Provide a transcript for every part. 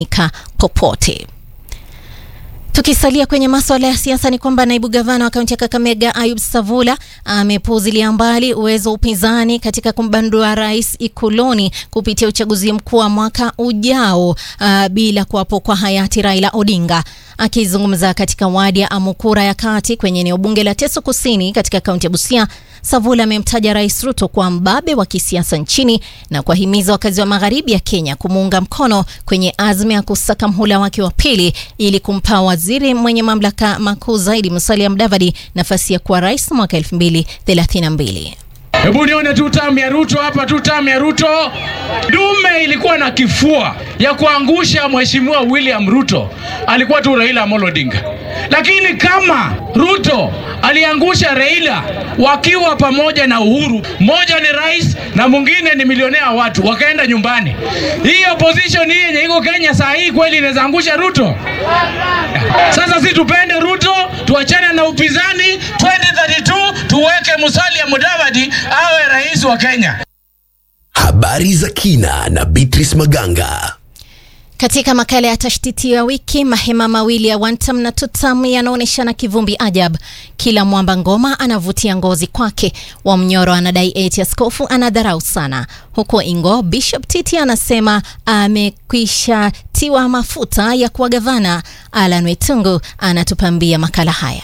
ka popote. Tukisalia kwenye masuala ya siasa ni kwamba naibu gavana wa kaunti ya Kakamega Ayub Savula amepuuzilia mbali uwezo wa upinzani katika kumbandua rais Ikuloni kupitia uchaguzi mkuu wa mwaka ujao uh, bila kuwapo kwa hayati Raila Odinga. Akizungumza katika wadi ya Amukura ya kati kwenye eneo bunge la Teso Kusini katika kaunti ya Busia, Savula amemtaja Rais Ruto kwa mbabe wa kisiasa nchini na kuwahimiza wakazi wa magharibi ya Kenya kumuunga mkono kwenye azma ya kusaka mhula wake wa pili ili kumpa waziri mwenye mamlaka makuu zaidi Musalia Mudavadi nafasi ya kuwa rais mwaka 2032. Hebu nione tu tamu ya Ruto hapa, tu tamu ya Ruto. Dume ilikuwa na kifua ya kuangusha mheshimiwa William Ruto, alikuwa tu Raila Amolo Odinga. Lakini kama Ruto aliangusha Raila wakiwa pamoja na Uhuru, mmoja ni rais na mwingine ni milionea watu, wakaenda nyumbani. Hii opposition hii yenye iko Kenya saa hii kweli inaweza angusha Ruto? Sasa si tupende Ruto, tuachane na upinzani 2032 tuweke Musalia Mudavadi awe rais wa Kenya. Habari za kina na Beatrice Maganga. Katika makala ya tashtiti ya wiki, mahema mawili ya Wantam na Tutam yanaonyeshana kivumbi ajab. Kila mwamba ngoma anavutia ngozi kwake. Wamnyoro anadai eti askofu anadharau sana, huku Ingo Bishop Titi anasema amekwisha tiwa mafuta ya kuwa gavana. Alan Wetungu anatupambia makala haya.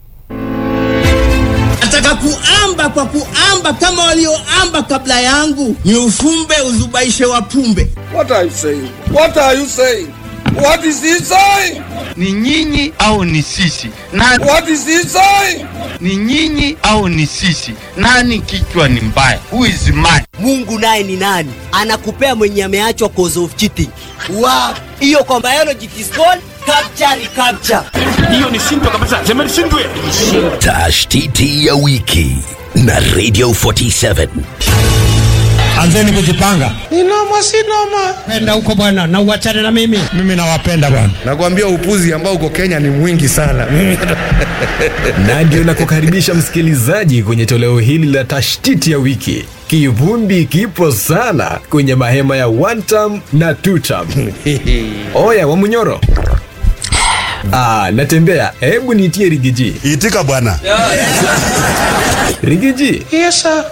Nataka kuamba kwa kuamba kama walioamba kabla yangu, ni ufumbe uzubaishe wapumbe. What are you saying? What are you saying? What is he saying? Ni nyinyi au ni sisi? Nani, What is he saying? ni nyinyi au ni sisi? Nani kichwa ni mbaya? Who is mad? Mungu naye ni nani? Anakupea mwenye ameachwa cause of cheating. Wow. Hiyo kwa biology it is called capture recapture. Tashtiti ya wiki na Radio 47. Anzeni kujipanga. Ni noma si noma. Penda huko bwana na uachane na mimi. Mimi nawapenda bwana. Nakwambia upuzi ambao uko Kenya ni mwingi sana. na ndio nakukaribisha msikilizaji kwenye toleo hili la tashtiti ya wiki. Kivumbi kipo sana kwenye mahema ya Wantam na Tutam. Oya Wamunyoro. Ah, natembea. Hebu nitie Rigiji. Itika bwana. Rigiji, Yes sir.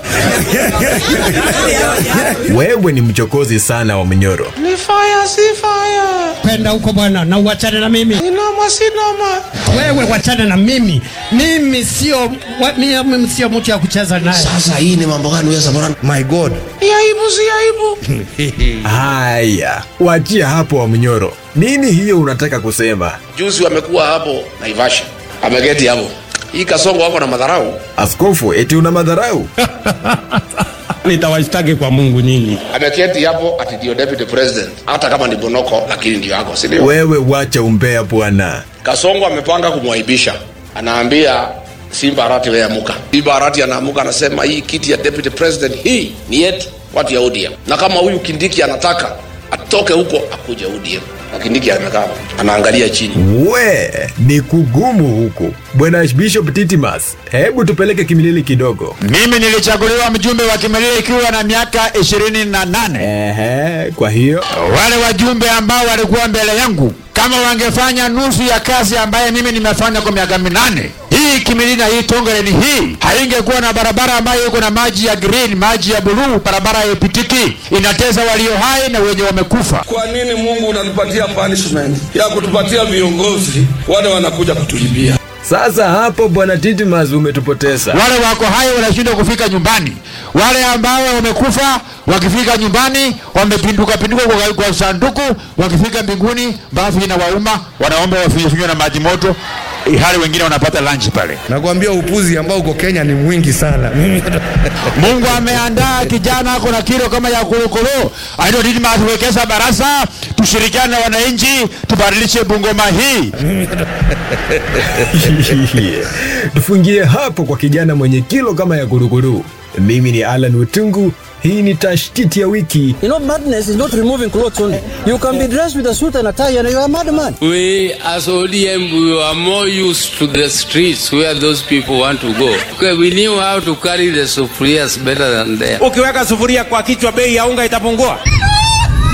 wewe ni mchokozi sana wa Munyoro. Ni fire si fire. Penda huko bwana na uachane na mimi. Ni noma si noma. Wewe wachane na mimi. Mimi sio wa- mimi sio mtu ya kucheza naye. Sasa hii ni mambo gani wewe Samora? My God. Ni aibu si aibu. Haya, wachia hapo wa Munyoro. Nini hiyo unataka kusema? Juzi wamekuwa hapo Naivasha, ameketi hapo. Hii Kasongo wako na madharau, Askofu, eti una madharau? Nitawashtaki kwa Mungu nyinyi. ameketi hapo ati ndio deputy president, hata kama ni Bonoko, lakini ndio yako, si ndio? Wewe wacha umbea bwana. Kasongo amepanga kumwaibisha, anaambia Simba Arati wewe amuka. Simba Arati anaamuka anasema hii kiti ya deputy president hii ni yetu, watu ya ODM, na kama huyu Kindiki anataka atoke huko akuje ODM, na Kindiki amekaa anaangalia chini. We, ni kugumu huku. Bwana Bishop Titimas, hebu tupeleke kimilili kidogo. Mimi nilichaguliwa mjumbe wa Kimelile ikiwa na miaka ishirini na nane. Ehe, kwa hiyo Wale wajumbe ambao walikuwa mbele yangu kama wangefanya nusu ya kazi ambaye mimi nimefanya kwa miaka minane, hii Kimilili na hii Tongeren hii haingekuwa na barabara ambayo iko na maji ya green, maji ya buluu, barabara haipitiki, inateza walio hai na wenye wamekufa. Kwa nini Mungu unatupatia punishment ya kutupatia viongozi wale wanakuja kutulibia? sasa hapo Bwana Titimas umetupoteza. Wale wako hai wanashindwa kufika nyumbani, wale ambao wamekufa wakifika nyumbani wamepinduka pinduka kwa, kwa sanduku, wakifika mbinguni bafu inawauma, wanaomba wafinywe na maji moto, hali wengine wanapata lunch pale. Nakwambia upuzi ambao uko Kenya ni mwingi sana. Mungu ameandaa kijana ako na kilo kama ya korokoro, aitwa Didmus Wekesa Barasa, tushirikiane na wananchi tubadilishe Bungoma hii. Tufungie hapo kwa kijana mwenye kilo kama ya guruguru. Mimi ni Alan Utungu, hii ni tashtiti ya wiki. You know madness is not removing clothes only. You can be dressed with a suit and a tie and you are a madman. We as ODM we are more used to the streets where those people want to go. Okay, we knew how to carry the sufurias better than them. Ukiweka sufuria kwa kichwa bei ya unga itapungua.